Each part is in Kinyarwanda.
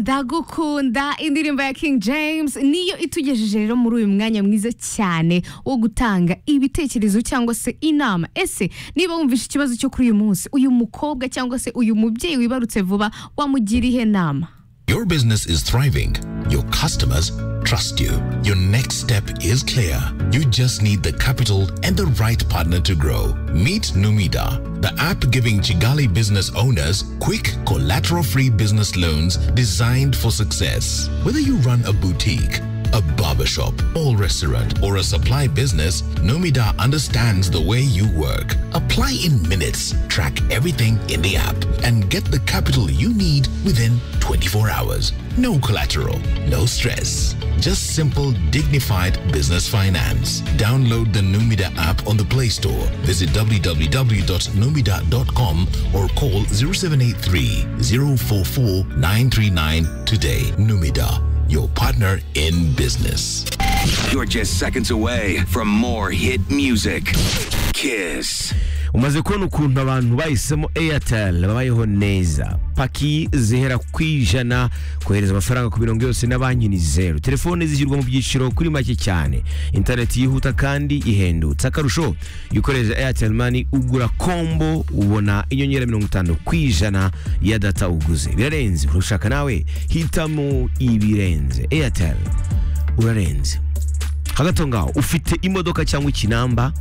ndagukunda indirimbo ya King James niyo itugejeje rero muri uyu mwanya mwiza cyane wo gutanga ibitekerezo cyangwa se inama ese niba wumvishe ikibazo cyo kuri uyu munsi uyu mukobwa cyangwa se uyu mubyeyi wibarutse vuba wamugira ihe nama Your business is thriving. Your customers trust you. Your next step is clear. You just need the capital and the right partner to grow. Meet Numida, the app giving Chigali business owners quick collateral free business loans designed for success. Whether you run a boutique, a barbershop, or restaurant, or a supply business, Numida understands the way you work. Apply in minutes, track everything in the app, and get the capital you need within 24 hours. No collateral, no stress. Just simple, dignified business finance. Download the Numida app on the Play Store. Visit www.numida.com or call 0783 044 939 today. Numida, your partner in business. You're just seconds away from more hit music. Kiss. umaze kubona ukuntu abantu bahisemo airtel babayeho neza paki zihera ku ijana kohereza amafaranga ku mirongo yose na banki ni zeru telefone zishyirwa mu byiciro kuri make cyane interineti yihuta kandi ihendutse akarusho iyo ukoresheje airtel mani ugura kombo ubona inyongera mirongo itanu ku ijana ya data uguze birarenze urushaka nawe hitamo ibirenze airtel urarenze hagati aho ngaho ufite imodoka cyangwa ikinamba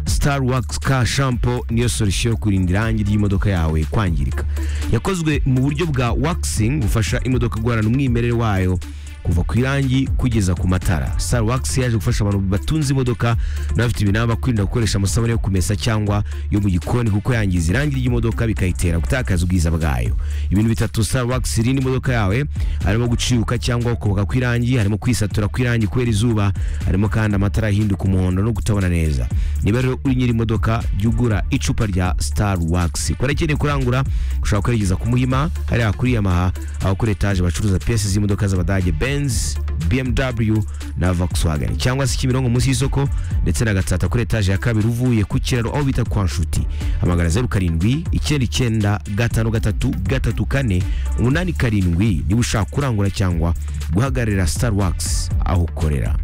star wax car shampoo niyo solution yo kurinda irangi ry'imodoka yawe kwangirika yakozwe mu buryo bwa waxing bufasha imodoka guhorana umwimerere wayo kuva ku irangi kugeza ku matara star wax yaje gufasha abantu batunze imodoka n'abafite ibinaba kwirinda gukoresha amasabune yo kumesa cyangwa yo mu gikoni kuko yangiza irangi ry'imodoka bikayitera gutakaza ubwiza bwayo ibintu bitatu star wax irinda imodoka yawe harimo guciuka cyangwa kuboka kw'irangi harimo kwisatura kw'irangi kubera izuba harimo kandi amatara ahinduka umuhondo no kutabona neza niba rero uri nyiri imodoka jya ugura icupa rya star wax ku barakeneye kurangura ushobora kwerekeza ku muhima hariya kuri yamaha aho kuri etaje bacuruza piyesi z'imodoka z'abadage benz bmw na volkswagen cyangwa se kimironko munsi y'isoko ndetse na gatsata kuri etaje ya kabiri uvuye ku kiraro aho bita kwa nshuti hamagara zeru karindwi icyenda icyenda gatanu gatatu gatatu kane umunani karindwi niba ushaka kurangura cyangwa guhagararira star wax aho ukorera